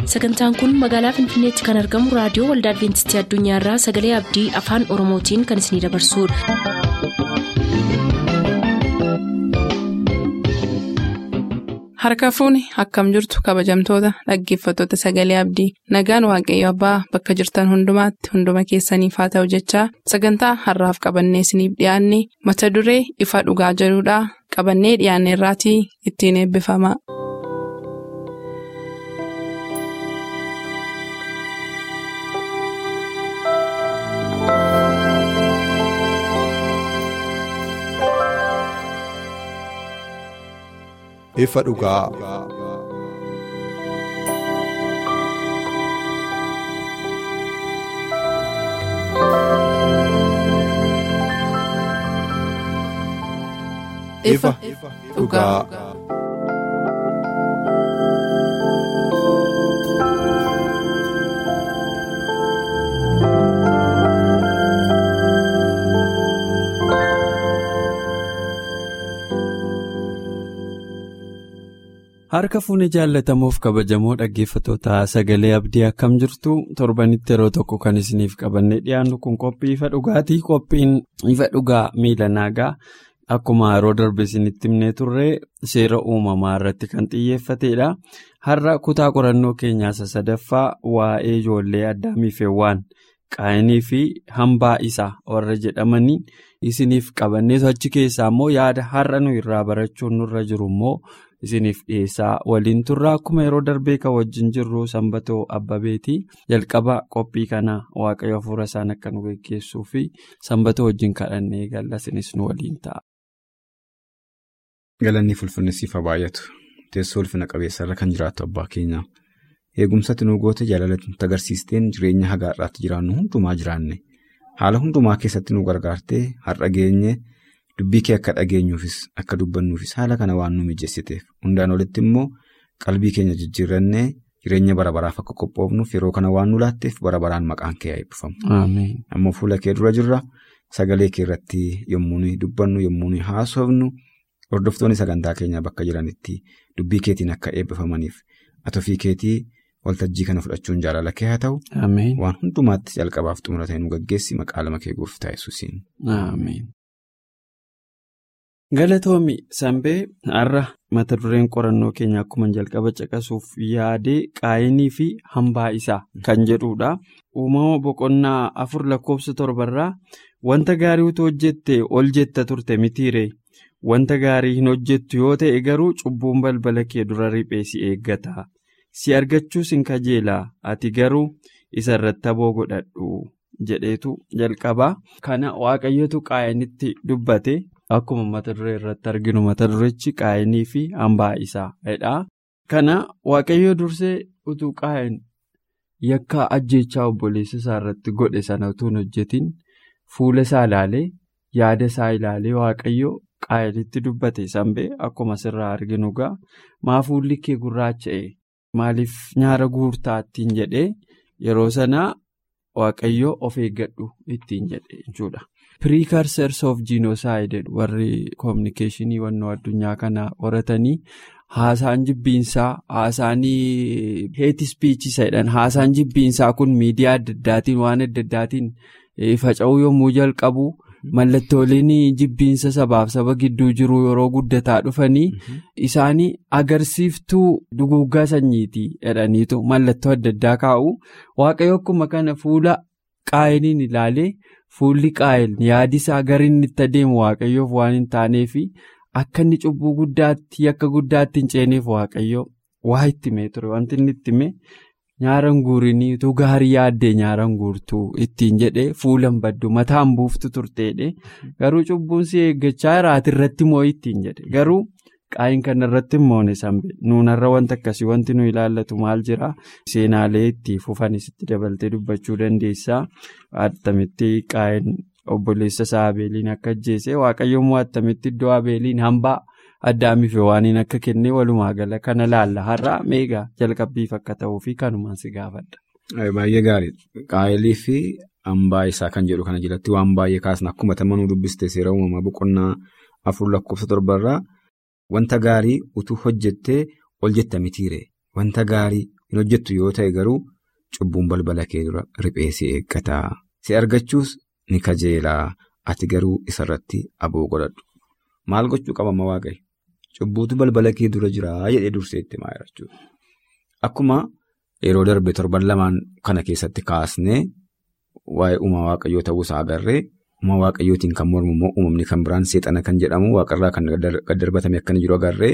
sagantaan kun magaalaa finfinneetti kan argamu raadiyoo waldaa adventistii addunyaarraa sagalee abdii afaan oromootiin kan isinidabarsudha. harka fuuni akkam jirtu kabajamtoota dhaggeeffattoota sagalee abdii nagaan waaqayyo abbaa bakka jirtan hundumaatti hunduma keessaniif haa ta'u jechaa sagantaa harraaf qabannee isiniif dhiyaanne mata duree ifa dhugaa jedhudhaa qabannee dhiyaanne irraatii ittiin eebbifama. ifa dhugaa. ifa dhugaa. Harka fuunee jaallatamuuf kabajamoo dhaggeeffattoota sagalee abdii akkam jirtu torbanitti yeroo tokko kan isiniif qabannee dhiyaannu kun qophii ifa dhugaatii qophiin ifa dhugaa miila naagaa akkuma yeroo darbe isinitti himnee turre seera uumamaa irratti kan xiyyeeffatedha. Har'a kutaa qorannoo keenyaa isa sadaffaa waa'ee ijoollee addaamii fi hewwaan qaayinii fi hambaa isaa warra jedhamanii isiniif qabannee achi keessaa immoo yaada har'a nu irraa barachuun nurra jiru immoo. isiniif dhiyeessaa waliin turraa akkuma yeroo darbee kan wajjin jirru sanbatoo abbabeetii jalqaba qophii kana waaqayyo hafuura isaan akka nu geggeessuu fi sanbatoo wajjin kadhannee galasinis nu waliin ta'a. Galanni fulfinnissiifa baay'atu teessoo ulfina qabeessarra kan jiraattu abbaa keenya eegumsatti nu goote jaalalatti nutti agarsiisteen jireenya hagaa irraatti jiraannu hundumaa jiraanne haala hundumaa keessatti nu gargaartee har'a geenye. Dubbii kee akka dhageenyuufis akka dubbannuufis haala kana waan nu mijeessiteef hundaan olitti immoo qalbii keenya jijjiirrannee jireenya bara baraaf akka qophoofnuuf yeroo kana waan nu laatteef bara baraan maqaan kee haa eebbifamu. Ammoo fuula kee dura jirra sagalee kee irratti yommuu nuyi dubbannu yommuu nuyi haasofnu hordoftoonni sagantaa keenyaa bakka jiranitti dubbii keetiin akka eebbifamaniif atofii keetii waltajjii kana fudhachuun jaalala kee haa ta'u. Waan hundumaatti jalqabaaf xumura ta'e nu gaggeessi maqaa lama kee gooftaa yesuusiin. Galatoomi Sanbee har'a mata dureen qorannoo keenya akkuma jalqaba caqasuuf yaadee qaayinii fi hambaa isaa kan jedhudha. Uumama boqonnaa afur lakkoofsa torbarraa wanta gaarii utuu hojjette ol jetta turte mitiire wanta gaarii hin hojjettu yoo ta'e garuu cubbuun balbala kee dura riphee si eeggata si argachuus hin kajeelaa ati garuu isa irratti aboo godhadhu jedheetu jalqabaa kana waaqayyotu qaayinitti dubbate. Akkuma mata duree irratti arginu mata durechi qaayinii fi hambaa isaadha. Kana waaqayyo dursee utuu qaayin yakka ajjeechaa obboleessa isaa irratti godhe sana utuu hin hojjetin fuula isaa ilaalee yaada isaa ilaalee waaqayyo qaayinitti dubbate sanbee akkuma asirraa arginu gaa maa fuulli kee gurraacha'e maaliif nyaara guurtaa ittiin jedhee yeroo sanaa waaqayyo of eeggadhu ittiin jedhe jechuudha. Precursors of Genocide warri kominikeeshinii wannoo addunyaa kana horatanii haasaan jibbiinsaa haasaan heeti spiichisa jedhan haasaan jibbiinsaa kun miidiyaa adda addaatiin waan adda addaatiin faca'uu yommuu jalqabu mallattooleen jibbiinsa sabaaf saba gidduu jiru yeroo guddataa dhufanii isaanii agarsiiftuu duguuggaa sanyiitii jedhaniitu mallattoo adda addaa kaa'u waaqayyo akkuma kana fuula qaayiniin ilaalee. Fuulli qaayil yaadi isaa gara inni itti adeemu waaqayyoof waan hin taaneef akka inni cubbuu guddaatti yakka guddaatti hin ceeneef waaqayyo waa itti himee ture wanti inni itti hime nyaara guurinii utuu gaarii yaaddee nyaara guurtuu ittiin jedhee fuulan baddu mataan buuftu turteedhe garuu cubbuun si eeggachaa jiraate irratti moo ittiin jedhe garuu qaayin kana irratti moone sanbe nuunarra wanta akkasii wanti nu ilaallatu maal jira seenaalee itti fufanis itti dabaltee dubbachuu dandeessaa attamitti qaayin obboleessa isaa abeeliin akka ajjeese waaqayyoommoo attamitti iddoo abeeliin hambaa addaamiif waaniin akka kennee walumaa gala kana laalla har'a meegaa jalqabbiif akka ta'uu fi kanumaan si gaafadha. Baay'ee gaarii qaayilii fi hambaa isaa kan jedhu kana jalatti waan baay'ee kaasna akkuma tamanuu dubbiste seera uumamaa boqonnaa afur lakkoofsa torbarraa. Wanta gaarii utuu hojjettee ol jetta mitiire wanta gaarii hin hojjettu yoo ta'e garuu cubbuun balbala kee dura riphee si eeggataa si argachuus ni kajeelaa ati garuu isarratti aboo godhadhu maal gochuu qabama waaqayyo cubbuutu balbala kee dura jiraa jedhee durseetti maa jechuudha. Akkuma yeroo darbe torban lamaan kana keessatti kaasnee waa'ee uumaa waaqayyoo ta'uusaa agarree uumaa waaqayyootiin kan mormu immoo uumamni kan biraan seexana kan jedhamu waaqarraa kan gad darbatame akka jiru agarree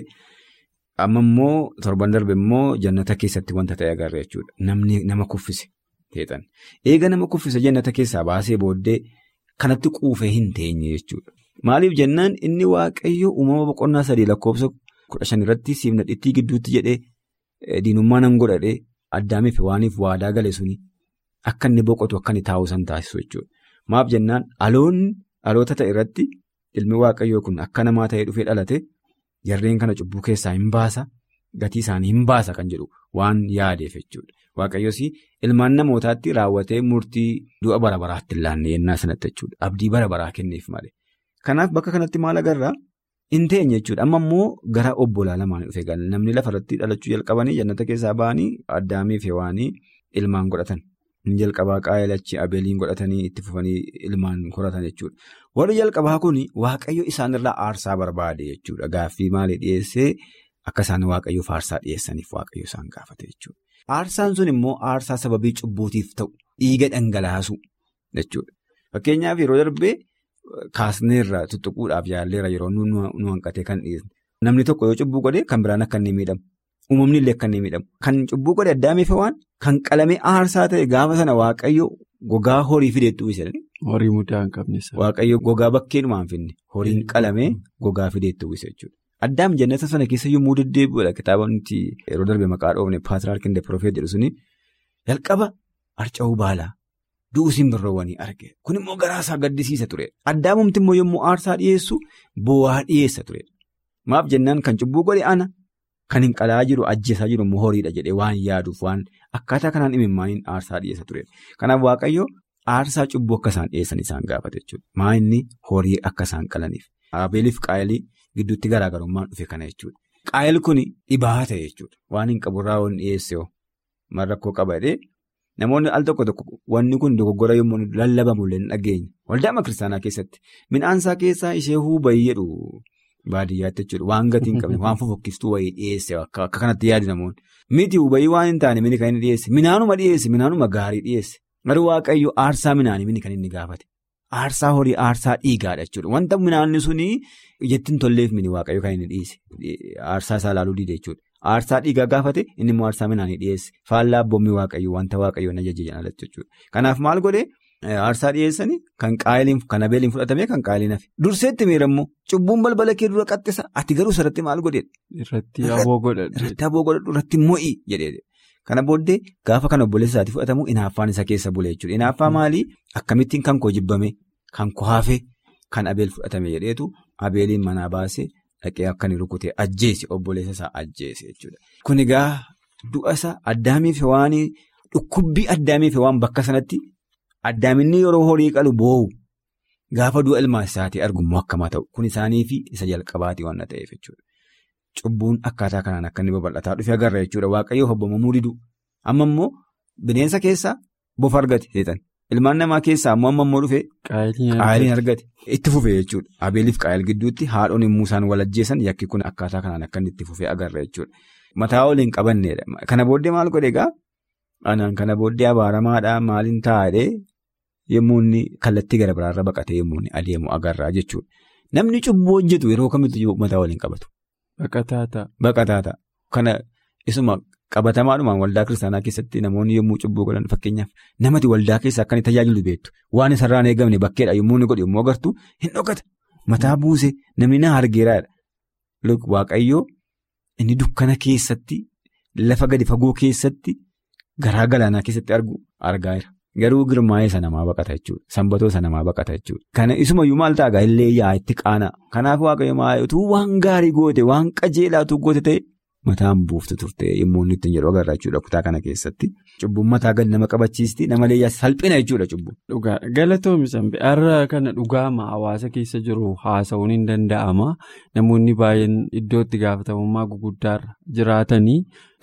amma immoo torban darbe immoo jannata keessatti wanta ta'e agarree jechuudha. Namni nama kuffise seexan. Eega nama kuffise jannata keessaa baasee booddee kanatti quufee hin teenye jechuudha. Maaliif jennaan inni waaqayyo uumama boqonnaa sadii lakkoofsa kudha shan irratti siif nadhittii gidduutti jedhee diinummaa nan godhadhee addaamiif waaniif waadaa gale suni akka inni boqotu akka inni taa'u san taasisu jechuudha. Maaf jennaan aloonni aloota ta'e irratti ilmi waaqayyoo kun akka namaa ta'ee dhufee dhalate jarreen kana cubbuu keessaa hin baasa gatii isaanii hin baasa kan jedhu waan yaadeef jechuudha. Waaqayyoos ilmaan namootaatti raawwatee murtii du'a bara baraatti hin laanne yennaa sanatti jechuudha. Abdii bara baraa kenneef malee. Kanaaf bakka kanatti maal agarraa hin teenye jechuudha. Amma immoo gara obbolaa lamaan dhufe namni lafarratti dhalachuu jalqabanii jannata keessaa ba'anii addaamii fi waanii ilmaan godhatan. Inni jalqabaa qaayelachi abeeliin godhatanii itti fufanii ilmaan horatan jechuudha. Warri jalqabaa kun waaqayyo isaanirraa aarsaa barbaade jechuudha. Gaaffii maalii dhiyeessee akka isaan waaqayyoof aarsaa dhiyeessaniif waaqayyo isaan gaafate jechuudha. Aarsaan sun immoo aarsaa sababii cubbuutiif ta'u dhiiga dhangalaasu jechuudha. Fakkeenyaaf yeroo darbee. Kaasneerra tuttuquudhaaf yaalleera yeroo nu hanqatee kan dhiyeessu. Namni tokko yoo cubbuu godhe kan biraan akka inni miidhamu. Uumamni illee akka inni miidhamu. Kan cubbuu godhe addaamiif waan kan qalamee aarsaa ta'e gaafa sana waaqayyo gogaa horii fideettuu isa. Horii mudaa hin qabne. Waaqayyo gogaa bakkeedhumaan finne horiin qalamee gogaa fideettuu isa jechuudha. Addaam jannata sana keessa yommuu deddeebi'uudha kitaabonni yeroo darbe maqaa dhoofne paatiraarkiin deeprofeet jedhu suni jalqaba harca'uu baalaa. Du'uusiin birroowwanii arge kun immoo garaasaa gaddisiisa ture addaamumti immoo yommuu aarsaa dhiyeessu bu'aa dhiyeessa ture maaf jennaan kan cubbuu godhe ana kan hin qalaa jiru ajjeesaa jiru immoo horiidha jedhee waan yaaduuf waan akkaataa kanaan imimmaaniin aarsaa dhiyeessa ture kanaaf waaqayyo aarsaa cubbuu akka isaan dhiyeessan isaan gaafate jechuudha maa inni horii akka isaan qalaniif abeeliif qaayilii gidduutti garaagarummaan dhufe kana jechuudha qaayil kun dhibaa ta'e jechuudha waan hin qaburraa waan dhiyeesse rakkoo qaba Namoonni al tokko tokko wanni kun dogoggora yommuu lallabamu illee hin dhageenye. Waldaama kiristaanaa keessatti midhaansaa keessaa ishee hubayii jedhu baadiyyaatti jechuudha. Waan gatii hin qabne waan fofokkistuu wayii dhiyeesse akka kanatti yaadu namoonni. Miti hubayii waan hin taane mini kan inni dhiyeesse. Minaanuma dhiyeesse minaanuma gaarii dhiyeesse. Garuu waaqayyo aarsaa minaanii mini kan inni gaafate. Aarsaa horii aarsaa dhiigaadha jechuudha. Wanta minaanni suni ijatti hin tolleef mini waaqayyo kan inni dhiyeesse. Aarsaa isaa ilaaluu diide jechuudha. Aarsaa dhiigaa gaafate inni immoo aarsaa minaanii dhiyeesse. Faallaa abboommi waaqayyo wanta waaqayyoon ajaje jedhan jechuudha. Kanaaf maal godhee aarsaa dhiyeessanii kan qaayiliin kan abeeliin fudhatamee kan qaayiliin hafe. Durseetti miirammoo cubbuun balbala kee dura qaxxisa ati garuu sarratti maal godheedha? Irratti aboo godhadhu. Irratti aboo godhadhu irratti mo'ii jedheedha. Kana booddee gaafa kan obboleessa isaatii fudhatamu inaaffaan isa keessa bule jechuudha. Inaaffaa maalii akkamittiin kan koo jibbame kan koo hafe kan abeel fudhatame jedheetu abeeliin manaa baasee. Dhaqee akka inni rukutee ajjeese obboleessa isaa ajjeese jechuudha. Kun egaa du'a isaa addaamiif waan dhukkubbii addaamiif waan bakka sanatti addaaminni yeroo horii qalu boo'u gaafa du'a ilmaa isaatii argummoo akkamaa ta'u kun isaanii fi isa jalqabaatii waan ta'eef jechuudha. Cubbuun akkaataa kanaan akka inni babal'ataa dhufe agarra jechuudha waaqayyoof abbamamuu didu amma immoo bineensa keessaa bofa argate seetan. Ilmaan namaa keessaa ammoo amma immoo dhufe qaayiliin argate itti fufe jechuudha. Abeeliif qaayil gidduutti haadhoon yommuu isaan wal ajjeesan yakki kun akkaataa kanaan akka inni itti fufe agarra jechuudha. Mataa waliin qabanneedha. Kana booddee maal godhe egaa anaan kana booddee abaaramaadhaa maaliin taa'ee yommuu inni kallattii gara biraarra baqatee yommuu inni adeemu agarra jechuudha. Namni cubbuu hojjetu yeroo kamittuu mataa waliin qabatu. Baqataa ta'a. Baqataa ta'a. Kana isuma. Qabatamaadhumaan waldaa kiristaanaa keessatti namoonni yommuu cubbuu godhan fakkeenyaaf namati waldaa keessa akka inni tajaajilu beektu waan isarraan eegamne bakkeedha yommuu inni godhe yommuu agartu hin dhokata mataa buuse namni na argeeraadha. Waaqayyoo inni dukkana keessatti lafa gadi fagoo keessatti garaa galaanaa keessatti argu argaa jira. Garuu girmaa'ee isa namaa baqata jechuudha. Sanbatoo isa namaa baqata jechuudha. Kana isumayyuu maal ta'a illee yaa itti qaana. Kanaaf waaqayyo maayotuu waan gaarii goote waan qajeelaatuu goote ta'e mataan buuftu turte yommuu inni ittiin jedhu agarra jechuudha kutaa kana keessatti. Cubbuun mataa gadi nama qabachiisti namallee salphina jechuudha cubbuun. Dhugaa galatoomi sanbe har'a kana dhugaama hawaasa keessa jiru haasa'uun hin danda'ama namoonni baay'een iddootti gaafatamummaa guguddaarra jiraatanii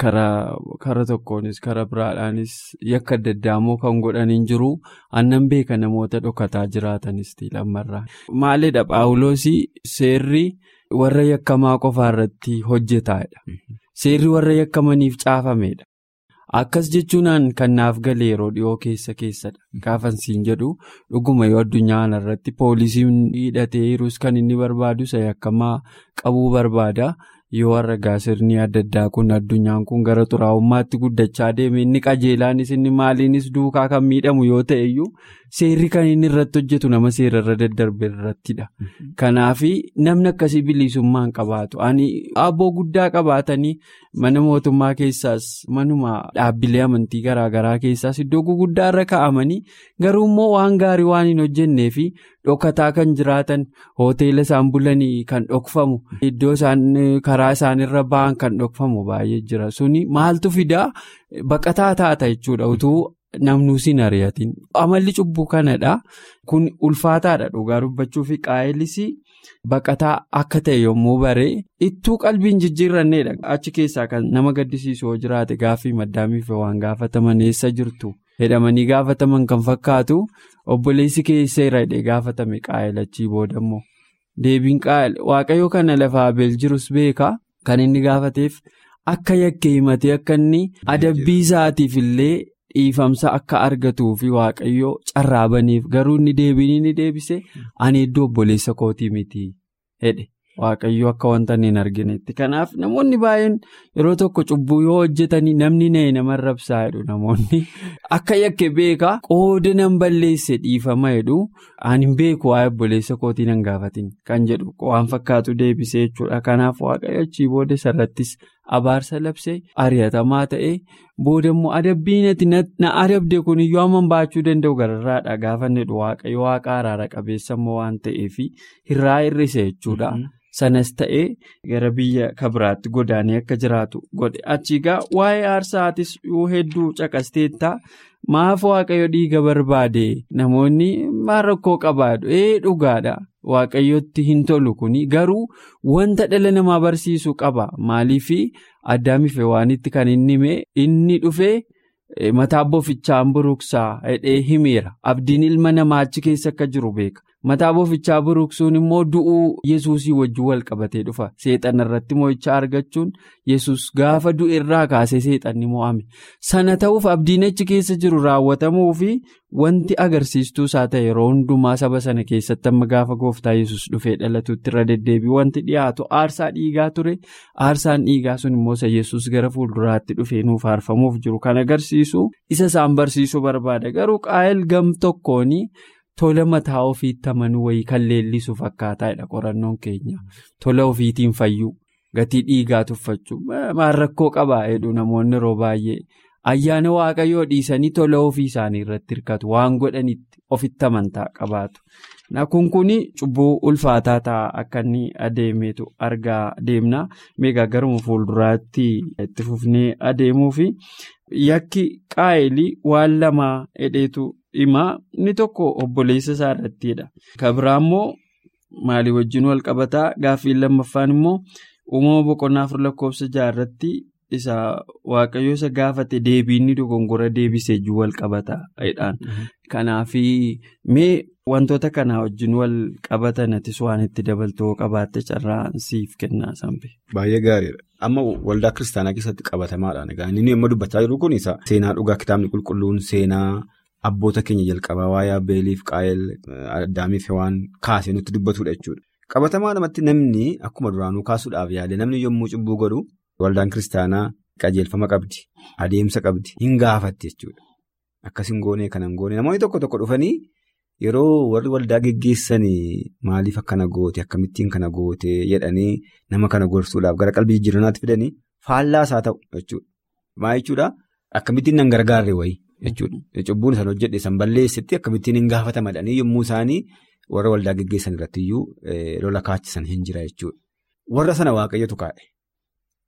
karaa tokkoonis karaa biraadhaanis yakka adda addaa kan godhaniin jiru annan beeka namoota dhokataa jiraatanis lammarraa. Maalidha Paawuloosii seerri warra yakkamaa qofaa irratti hojjetaadha. Seerri warra yakkamaniif caafamedha. Akkas jechuunaan kan naaf galee yeroo dhiyoo keessa keessadha. Gaafansiin jedhu dhuguma yoo addunyaa kanarratti poolisiin hidhatee jirus kan inni barbaadu isa yakkamaa qabuu barbaada. Yoo ragaa sirni adda addaa kun addunyaan kun gara xuraa'ummaatti guddachaa deeme inni qajeelaanis inni maaliinis duukaa kan miidhamu yoo ta'e iyyuu seerri kan inni irratti hojjetu nama seerarra daddarbe irrattidha. Kanaaf namni akkasii bilisummaa hin qabaatu. Ani aboo guddaa qabaatanii mana mootummaa keessaas manuma dhaabbilee amantii garaagaraa keessaas iddoo guguddaa irra kaa'amanii garuu immoo waan gaarii waan hin hojjennee fi dhokataa kan jiraatan hoteela isaan bulanii kan dhokfamu iddoo isaan karaa isaanirra ba'an kan dhokfamu baay'ee jira suni maaltu fidaa baqataa taata jechuudha utuu namnuus hin ari'atin amalli cubbuu kanadha kun ulfaataadha dhugaa dubbachuu fi qaa'elis baqataa akka ta'e yommuu baree ittuu qalbiin jijjiirranneedha achi keessaa kan nama gaddisiisu yoo jiraate gaaffii maddaamiif waan gaafataman eessa jirtu. Hedhamanii gaafataman kan fakkaatu obboleessi keesseera hidhee gaafatame qaa'elachii boodammoo deebiin qaa'el waaqayyoo kana lafaa abeel jirus beeka kan inni gaafateef akka yakkee himatee akka inni adabbii isaatiif illee dhiifamsa akka argatuu fi waaqayyoo carraabaniif garuu inni deebiin inni deebise ani iddoo obboleessa kootii miti hedhe. Waaqayyoo akka wanta hin arginetti kanaaf namoonni baay'een yeroo tokko cubbuu yoo hojjetanii namni na'e nama rabsaa jedhu namoonni akka yakke beekaa qooda nan balleesse dhiifama jedhu ani hin beeku waa'ee obboleessa kootii nan gaafatin kan jedhu waan fakkaatu deebisee jechuudha kanaaf waaqayyo achii booda sarrattis abaarsa labsee ari'atamaa ta'ee booda immoo adabbiin ati na adabde kun iyyuu amma baachuu danda'u gararraadha gaafa jedhu waaqayyo waaqa araara qabeessa immoo waan ta'eef hirraa hir'ise jechuudha. Sanas ta'ee gara biyya kabiraatti godaanee akka jiraatu godhe achiigaa waa'ee aarsaatis yoo hedduu caqasteetta maaf waaqayyo dhiiga barbaade namoonni maal rakkoo qabaadhu ee dhugaadha waaqayyotti hin tolu kuni garuu wanta dhala namaa barsiisu qaba maaliif addaamiif waanitti kan inni hime inni dhufee. Mataa bofichaan buruqsaa hidhee himeera abdiin ilma namaa achi keessa akka jiru beeka mataa bofichaa buruqsuun immoo du'uu yesuusii wajjin wal qabatee dhufa seexana irratti mo'ichaa argachuun yesus gaafa du'e irraa kaasee seexanni mo'ame sana ta'uuf abdiin achi keessa jiru raawwatamuu fi wanti agarsiistuu isaa ta'e yeroo hundumaa saba sana keessatti amma gaafa gooftaa yesus dhufee dhalatuutti irra deddeebi'u wanti dhiyaatu aarsaa dhiigaa ture aarsaan dhiigaa sun immoo isa yesus gara fuulduraatti dhufee nuuf aarfamuuf jiru kan agarsiisu isa isaan barsiisuu barbaada garuu qaa'el gam tokkoon tola mataa ofiitti amanuu wayii kan leellisu fakkaataadha qorannoon keenya tola ofiitiin fayyuu gatii dhiigaa tuffachuu maal rakkoo qabaa jedhu namoonni yeroo baay'ee. Ayyaana waaqayyoo dhiisanii tola ofii isaanii irratti hirkatu waan godhanitti ofitti amantaa qabaatu. Kun kun cubbuu ulfaataa ta'a akka inni adeemetu argaa deemna. Meegaa garuma fuulduraatti itti fufnee adeemuu fi yakki qaa'elii waan lamaa hidheetu himaa inni tokko obboleessa isaa irrattidha. Kan biraa immoo maalii wajjin wal qabataa gaaffiin lammaffaan immoo uumama boqonnaa afur lakkoofsa jaarratti. isa waaqayyo isa gaafate deebiinni dogongora deebisee jiru wal qabataadhaan kanaaf mee wantoota kanaa wajjin wal qabatanatis waan itti dabaltoo qabaatte carraan siif kennaa sanbe. Baay'ee gaariidha. Amma waldaa kiristaanaa keessatti qabatamaadhaan egaa inni amma dubbachaa jiru kun isa seenaa dhugaa kitaabni qulqulluun seenaa abboota keenya jalqabaa waa'ee abbeeliif qaa'el addaamiif waan kaasee nutti dubbatudha jechuudha. Qabatamaa namatti namni akkuma duraanuu kaasuudhaaf yaade namni yommuu cubbuu godhu. Waldaan kiristaanaa qajeelfama qabdi adeemsa qabdi hin gaafatti jechuudha akkas hin goone kan hin goone namoonni tokko tokko dhufanii yeroo warri waldaa geggeessanii maaliif akkana goote akkamittiin kana goote jedhanii nama kana gorsuudhaaf gara qalbii jijjiiranaatti fidanii faallaa isaa ta'u jechuudha maa jechuudha akkamittiin nan gargaarre wayii jechuudha cubbuun isaan hojjedhe san balleessitti akkamittiin hin gaafatamadhanii yommuu isaanii warra waldaa geggeessan irratti iyyuu lola kaachisan hin jira jechuudha warra sana waaqayyotu kaa'e.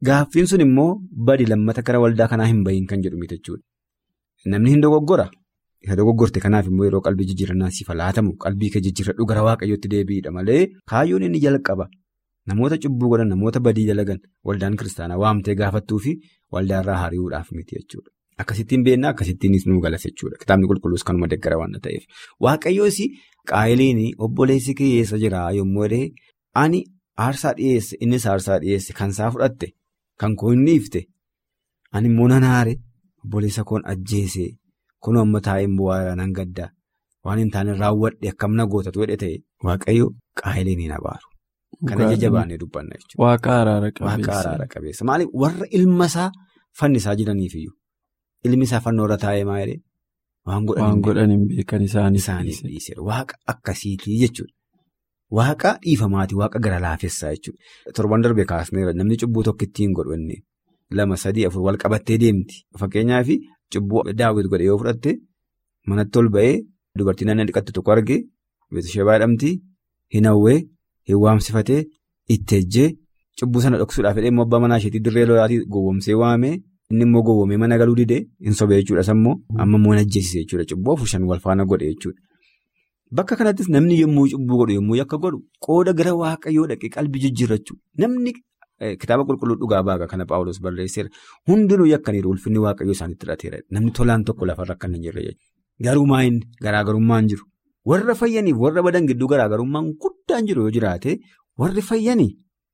Gaaffiin sun immoo badi lammata gara waldaa kanaa hin bahiin kan jedhu miti jechuudha. Namni hin dogoggora. Isa dogoggorte kanaaf immoo yeroo qalbii jijjiirannaan sifa laatamu qalbii kee jijjiirradhu gara waaqayyootti deebi'idha malee kaayyoon inni jalqaba namoota cubbuu godhan namoota badii dalagan waldaan kiristaanaa waamtee gaafattuu fi waldaarraa hariiruudhaaf miti jechuudha. Akkasittiin beennaa akkasittiinis nuu galas jechuudha. Kitaabni qulqulluus kanuma deeggara waan ta'eef. Waaqayyoos qaayiliin obboleessi kee eessa jira yommuu jedhee ani aarsaa dhiyeesse innis aarsaa dhiyeesse kan isaa fudhatte kan koo inni ifte ani immoo nan aare obboleessa koon ajjeese kun amma taa'een bu'aa nan gaddaa waan hin taane raawwadhe akkam na gootatu jedhe ta'e waaqayyo qaayiliin hin abaaru. Kana jajjabaannee dubbanna jechuudha. Waaqa araara qabeessa. Waaqa araara qabeessa. Maaliif warra ilma isaa fannisaa jiraniifiyyuu ilmi isaa fannoorra taa'ee maa jedhee waan godhan hin beekan isaaniif dhiise. Waaqa akkasiitii jechuudha. Waaqa dhiifamaatii waaqa gara laafessaa jechuudha. Torban darbee kaasneera namni cubbuu tokko ittiin godhu inni lama sadii afur wal qabattee deemti. Fakkeenyaaf cubbuu daawwiti godhe yoo fudhatte manatti ol ba'ee dubartiin nama dhiqatte tokko argee beeksisa baadhamti hin hawwee. Hin waamsifatee itti ejjee cubbuu sana dhoksuudhaaf jedhee immoo abbaa manaa isheetii dirree lolaatii gowwoomsee waamee inni immoo gowwoomee mana galuu didee hin sobee jechuudha sammoo amma immoo najjeessise jechuudha cubbuu afur shan wal faana godhe jechuudha. Bakka kanattis namni yommuu cubbuu godhu yommuu yakka godhu qooda gara waaqayyoo dhaqee qalbii jijjiirrachuu namni kitaaba qulqulluu dhugaa baaga kana paawulos barreesseera hundinuu yakkaniiru ulfinni waaqayyoo isaanitti hidhateera namni tolaan tokko lafarra akka hin jirre jechuudha garuu maa inni garaagarummaan jiru. Warra fayyaniif warra badan gidduu garaagarummaan guddaan jiru yoo jiraate warri fayyanii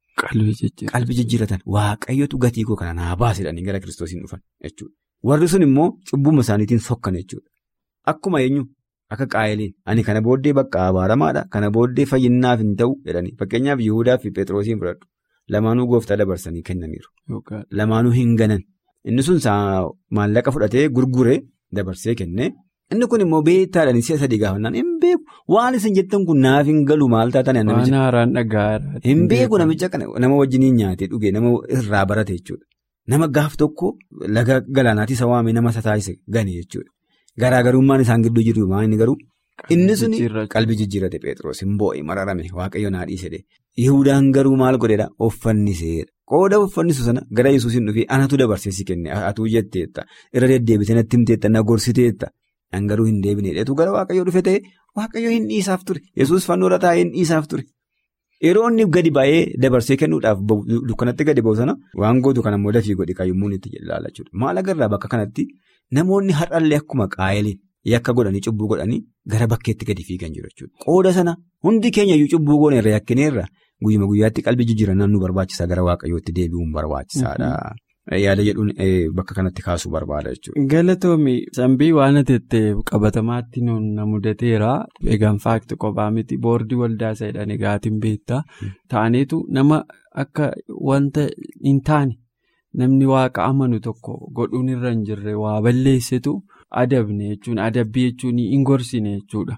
qalbii jijjiiratan waaqayyotu gatii koo kana naa baasedhanii gara kiristoosiin dhufan jechuudha. Warri sun immoo cubbuma isaaniitiin sokkan jechuudha. Akkuma eenyu akka qaayiliin ani kana booddee bakka abaaramaadha kana booddee fayyinnaaf hin ta'u jedhanii fakkeenyaaf Yihudaa fi Pheexroosiin fudhadhu lamaanuu gooftaa dabarsanii kennaniiru. Lamaanuu hin ganan inni sun maallaqa fudhatee gurguree dabarsee kennee. Inni kun immoo beektaadhaan si'a sadii gaafannaan hin beeku waan isin jettan kun naaf hin galu maal taatan Waan haaraan dhagaadha. Hin beeku namicha kana nama wajjiniin nyaatee dhugee nama irraa barate jechuudha. Nama gaaf tokko laga galaanaatti isa waamee nama isa taasise gane jechuudha. Garaagarummaan isaan gidduu jiru maa inni garuu inni sun qalbii jijjiirate Pheexroos hin boo'e mararame waaqayyo naa dhiisedhe. Yihudaan garuu maal godheedha offanniseedha. Qooda uffannisu sana gara yesuusin dhufee anatu dabarsee si kenne atuu jetteetta irra deddeebitee natti himteetta na gorsiteetta. Dhangaruu hin deebine dheetu gara waaqayyoo dhufe ta'e waaqayyoo hin dhiisaaf ture yesus fannoorra taa'ee hin dhiisaaf ture yeroo inni gadi ba'ee dabarsee kennuudhaaf dukkanatti gadi ba'u sana waan gootu kana immoo dafii godhi kaayyoommuun itti ilaala jechuudha maal agarraa bakka kanatti namoonni har'allee akkuma qaayiliin yakka godhanii cubbuu godhanii gara bakkeetti gadi fiigan jiru jechuudha qooda sana hundi keenyayyuu cubbuu gooneerra yakkineerra guyyuma guyyaatti qalbii jijjiirannaan nu barbaachisaa gara waaqayyootti deebi'uun barbaachisaadha. Yaada jedhuun bakka kanatti kaasuu barbaada jechuudha. Galatoomi sambii waan ati qabatamaatti na mudateera. Egaan faakti kophaa miti boordii waldaa isa jedhan egaatiin beektaa. Taaneetu nama akka wanta hin taane namni waaqa amanu tokko godhuun irra hin jirre waa balleessitu adabne jechuun adabbii jechuun hin gorsine jechuudha.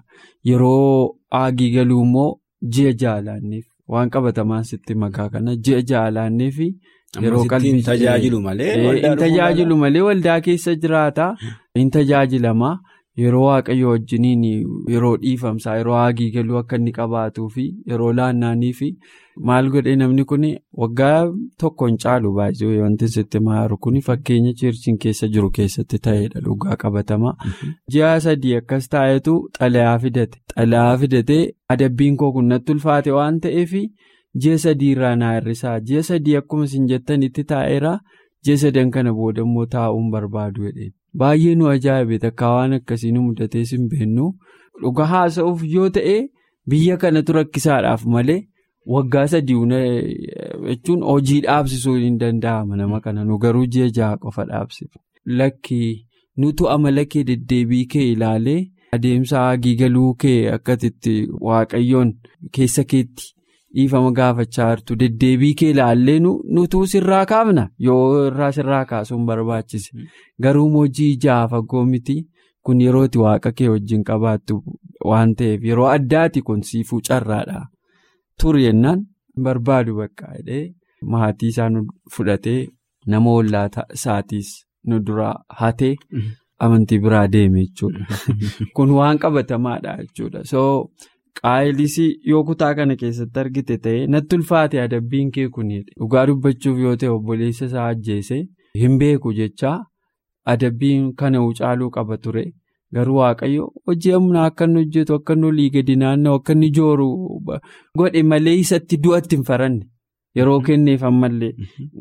Yeroo aagii galuu immoo ji'a jaalaanneef waan qabatamaan sitti makaa kana ji'a jaalaanneef. Yeroo qalbii hin tajaajilu malee. Hin tajaajilu malee waldaa keessa jiraata. Hin tajaajilama. Yeroo waaqayyo wajjiniin yeroo dhiifamsaa yeroo haagii galuu akka inni qabaatuu fi yeroo laannaanii fi maal godhee namni kun waggaa tokko hin caalu baay'ee wanti sitti maaru kun fakkeenya cheerchiin keessa jiru keessatti ta'edha dhugaa qabatama. Ji'a sadii akkas taa'etu xalayaa fidate. Xalayaa fidatee adabbiin koo kun natti ulfaate waan ta'eef. Ji'a sadii irraa naa hir'isaa ji'a sadii akkuma isin jettanitti taa'eera ji'a sadan kana booda immoo taa'uun barbaadu jedheen baay'ee nu ajaa'ibe takka waan akkasii nu mudatee hin beeknu dhuga haasa'uuf yoo ta'e biyya kanatu rakkisaadhaaf malee waggaa sadii jechuun hojii dhaabsisuu hin danda'ama nama kana nu garuu ji'a jaha qofa dhaabsifa lakkii nutu amala kee deddeebii kee ilaalee adeemsa haagii galuu kee akkatitti waaqayyoon keessa keetti. dhiifama gaafachaa jirtu deddeebii kee ilaallee nutuu sirraa kaafna yoo irraa sirraa kaasuun barbaachise garuu hojii jaha fagoo miti kun yerooti waaqa kee wajjin qabaattu waan ta'eef yeroo addaati kun siifuu carraadha turi yennaan barbaadu bakka jedhee maatii isaa nu fudhatee nama ollaa isaatiis nu duraa hatee amantii biraa deeme jechuudha kun waan qabatamaadha jechuudha so. qaayilis yoo kutaa kana keessatti argite ta'e natti ulfaate adabbiin kee kunidha. Dhugaa dubbachuuf yoo ta'e obboleessa isaa ajjeese hin beeku jecha adabbiin kana caaluu qaba ture. Garuu Waaqayyo hojii humnaa akka inni hojjetu akka inni olii gadi naanna'u akka inni jooru godhe malee isatti du'atti hin faranne yeroo kenneef ammallee.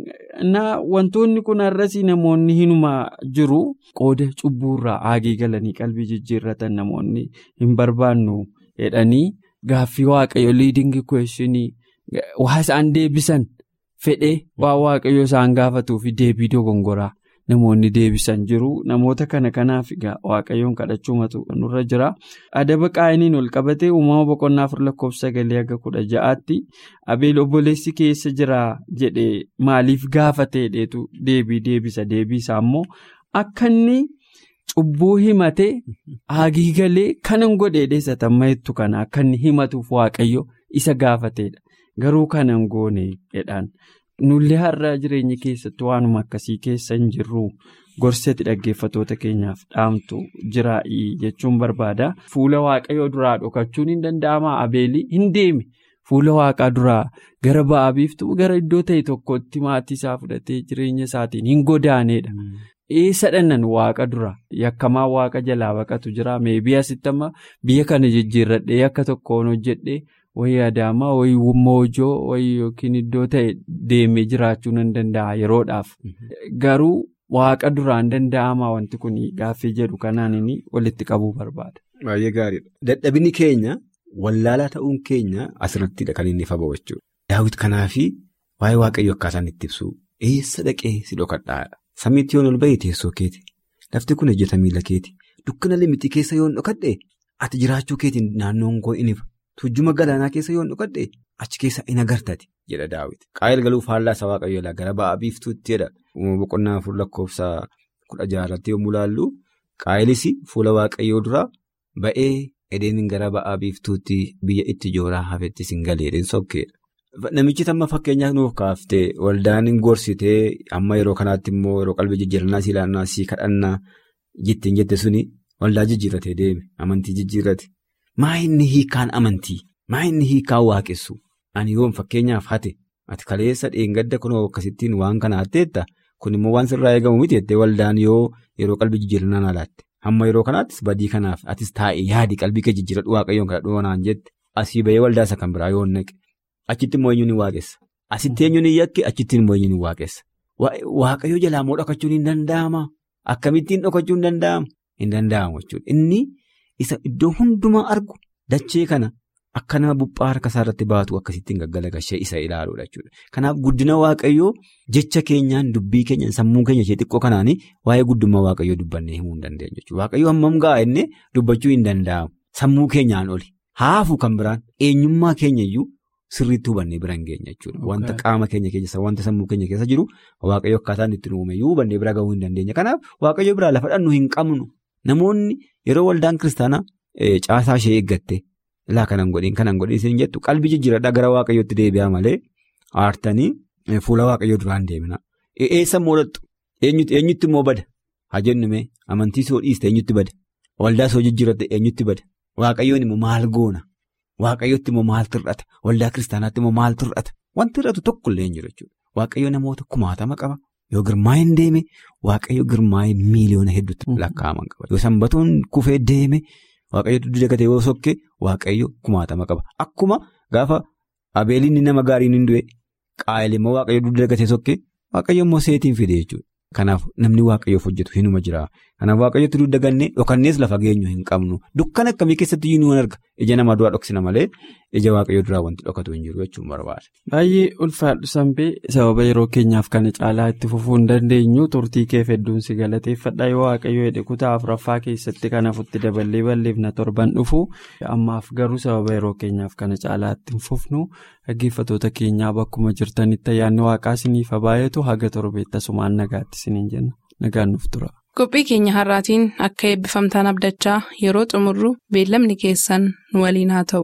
Wantoonni kun har'asii namoonni hinuma jiru qooda cubbuurraa haagii galanii qalbii jijjiirratan namoonni hin barbaannu jedhanii gaaffii Waaqayyo liidingi kweeshinii waa isaan deebisan fedhee waa Waaqayyo isaan gaafatuufi deebii dogongoraa. Namoonni deebisan jiru namoota kana kanaaf waaqayyoon kadhachuumatu nurra jira adaba qaayiniin ol qabatee uumama boqonnaa afur lakkoofsa sagalee aga kudha ja'aatti abeel obboleessi keessa jira jedhee maaliif gaafateedheetu deebii deebisa deebiisaa immoo akka inni cubbuu himate haagii galee kanan godhee dheessatan mahettu kana akka inni himatuuf waaqayyo isa gaafateedha garuu kanan goone jedhaan. Nullee har'a jireenya keessatti waanuma akkasii keessa hin jirru gorsati dhaggeeffatoota keenyaaf dhaamtu jiraa'ii jechuun barbaada. Fuula waaqayyoo duraa dhokachuun hin danda'amaa abeelii hin deeme fuula waaqaa duraa gara ba'aa biiftuu gara iddoo ta'e tokkotti maatii isaa fudhatee jireenya isaatiin hin godaaneedha. Eessa dhannan waaqa dura yakkamaa waaqa jalaa baqatu jira meebii asitti amma biyya kana jijjiirradhee akka tokkoon hojjedhee. wayii adaamaa wayii moojoo wayii yookiin iddoo ta'e deemee jiraachuu nan danda'a yeroodhaaf garuu waaqa duraan danda'amaa wanti kun gaaffii jedhu kanaan inni walitti qabuu barbaada. Baay'ee gaariidha. Dadhabinni keenya wallaalaa ta'uun keenya asirrattidha kan inni faba'u jechuudha. Daawwiti kanaafi waa'ee waaqayyo akkaataan itti ibsu eessa dhaqee si dhokadhaadha. Samiitti yoon ol bahee teessoo keeti. Lafti kun ejjeta miila keeti. Dukkana limixii keessa yoon dhokadhe ati jiraachuu keetiin naannoon koo in ifa. Tujjuma galaanaa keessa yoon dhokadhe achi keessa in agartati jedha daawwiti. Qaayil galuuf faallaa isa waaqayyoolaa gara ba'aa biiftuutti jedha. Uumama boqonnaa afur lakkoofsa kudha jaarratti yommuu ilaallu qaayilis fuula waaqayyoo duraa ba'ee edeen gara ba'aa biiftuutti biyya itti jooraa hafetti sin galeedhaan sokkeedha. Namichi tamma fakkeenyaaf nuuf kaaftee waldaan gorsitee amma yeroo kanaatti immoo yeroo qalbii jijjiirannaa si ilaannaa si kadhannaa jettiin jette suni waldaa jijjiirratee deeme amantii jijjiirrate. Maa inni hiikaan amantii? Maa inni hiikaan waaqessu? Ani yoon fakkeenyaaf hate ati kaleessa dheengadda kunoo akkasittiin waan kana hatteetta kun immoo waan sirraa eegamu miti jettee waldaan yoo yeroo qalbii jijjiirannaa alaatte. Hamma yeroo kanaattis badii kanaaf atis taa'e yaadi qalbii kee jijjiiradhu waaqayyoon kadhadhu naan jette asii bahee waldaa isa kan biraa yoo naqe achitti immoo eenyuun ni waaqessa. Asitti eenyuun ni yakke achitti immoo eenyuun ni waaqessa. Waaqayyoo jalaa immoo dhokachuun hin danda'ama. Akkamittiin dhokachuun hin danda'amu? Hin danda'amu jechuudha. Inni isa iddoo hundumaa argu dachee kana akka nama buphaa harka isaa irratti baatu akkasittiin gaggalagashee isa ilaaluudha jechuudha. Kanaaf guddina waaqayyoo jecha keenyaan dubbii keenyaan sammuu keenya ishee xiqqoo kanaanii waa'ee guddummaa waaqayyoo dubbannee himuu hin dandeenyu jechuudha. Waaqayyoo hammam ga'a inni dubbachuu hin danda'amu. Sammuu keenyaan oli. Haafuu kan biraan eenyummaa keenyayyuu sirriitti hubannee bira hin geenye jechuudha. Wanta qaama keenya keessa wanta sammuu keenya keessa jiru waaqayyo akkaataan itti uumayyuu hubannee bira gahuu hin dandeenya. Kanaaf waaqayyo biraa lafa dhannu hin qabnu. Namoonni yeroo waldaan kiristaanaa caasaa ishee eeggatte laa kanan godhin kanan godhin isin jettu qalbii jijjiiradhaa gara waaqayyootti deebi'aa malee aartanii fuula waaqayyoo duraan deemina. Eessa moodhattu eenyutti immoo bada haa jennume amantii soo dhiiste eenyutti bada waldaa soo jijjiiratte eenyutti bada waaqayyoon immoo maal goona waaqayyootti immoo maal tir'ata waldaa kiristaanaatti immoo maal tir'ata wanti tir'atu tokkollee hin jiru jechuudha waaqayyo namoota kumaatama qaba. Yoo girmaa'een deeme waaqayyo girmaa'ee miiliyoona hedduutti lakkaa'aman qaba. Yoo sanbatoon kufee deeme waaqayyo duddu dagatee yoo sokke waaqayyo kumaatama qaba. Akkuma gaafa abeeliin nama gaariin hin du'e qaayil immoo waaqayyo duddu dagatee sokke waaqayyo immoo seetiin fide jechuudha. Kanaaf namni waaqayyoof hojjetu hinuma jira. Kanaaf waaqayyotti dudda gannee dhokannees lafa geenyu hin qabnu. Dukkana akkamii keessatti iyyuu arga. Ija namaa duraa dhoksina malee ija waaqayyoo duraa wanti dhokatu hin jiru jechuun barbaada. Baay'ee ulfaadhu Sanbee sababa yeroo keenyaaf kana caalaa itti fufuu hin dandeenyu turtii keef hedduun si galateeffadha yoo waaqayyo jedhe kutaa afuraffaa keessatti kan hafutti daballee balleefna torban dhufu ammaaf garuu sababa yeroo keenyaaf kana caalaa itti hin fufnu dhaggeeffatoota keenyaa bakkuma jirtanitti ayyaanni waaqaa isiniif baay'atu haga torbeetti asumaan nagaatti isiniin jenna nagaan nuuf tura. Qophii keenya har'aatiin akka eebbifamtaan abdachaa yeroo xumurru beellamni keessan nu waliin haa ta'u.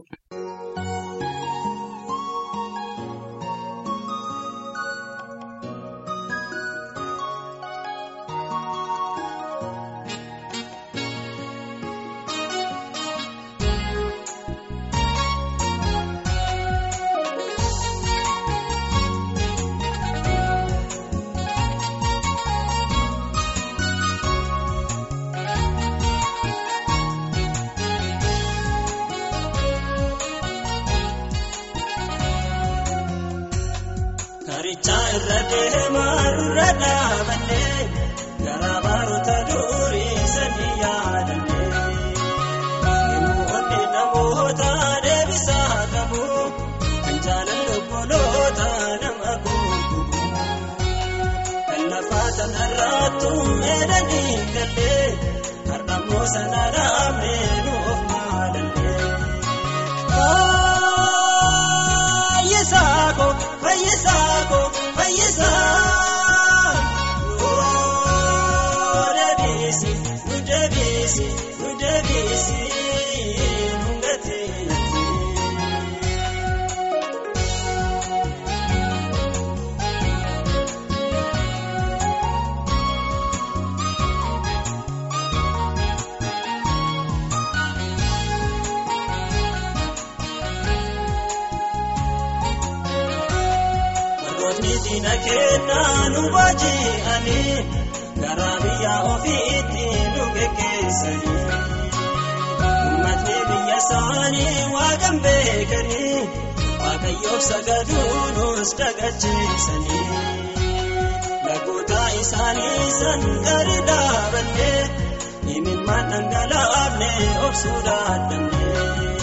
deemaa dura dhaabannee garaa baroota durii sanii yaadannee namoonni namoota deebisaa qabu kan jaalalli obboloota nama gurguru kan lafaa sanarraattu meedanii gallee har'ammoo sana dhaabnee nu of maalallee. Fayyisaako fayyisaako fayyisaa nuu deebiisi nu deebiisi nu deebiisi nu gateetti. Warrootni diina kennaa nu baaji'anii garaa biyya ofiitti nu geggeessanii. Uummatni biyya isaanii waaqan beekanii waaqayyoof sagaduu nus dagacheessanii. Lagoota isaanii san gadi dhaabannee imimmaan dhangalaafne obsuu dadhabnee.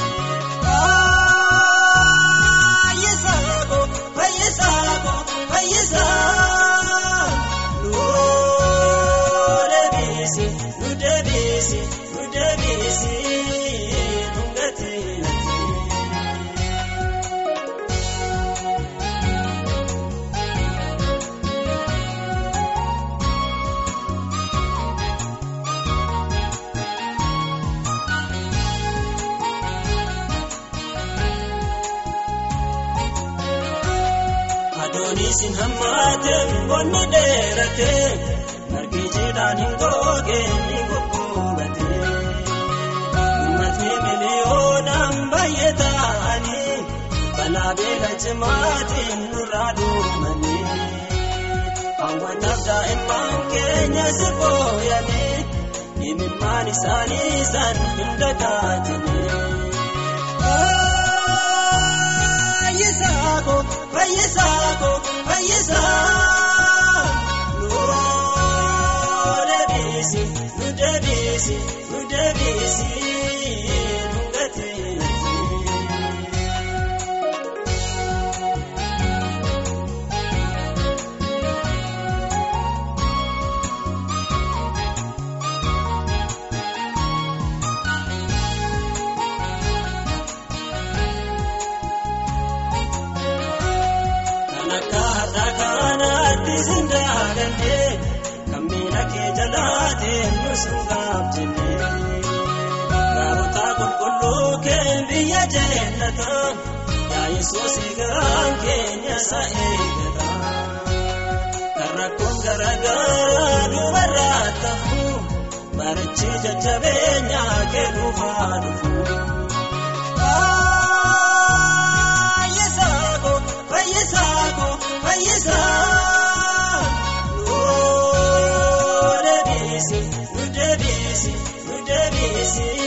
Fayyisaako fayyisaako fayyisaa nuu deebiisi nu deebiisi nu deebiisi nu gateetti. Adooniis hin hammaate bonni dheerate margi jiidhaan hin goge ni goggoogate. Uummatni miliyoonaan baay'ee ta'anii balaa beela cimaatiin nurraa duumanii. Hawwataaf daa'imman keenya si booyanii imimmaan isaanii san hin dagaatanii. Fayyisaako fayyisaako fayyisaa nuu deebiisi nu deebiisi nu deebiisi nu gateetti. Kan akka har'a kanaatti sin daagannee kan miila kee jalaateen nu sin gaabjennee. Gaarota qulqulluu kee biyya jeenata yaa Yesuus garaan keenya isa eegata. Kan rakkoon garaagaraa dubarraa ta'u marichi jajjabeenya kee dhufaa dhufu. Fayyisaako fayyisaako fayyisaa nuu deebiisi nu deebiisi nu deebiisi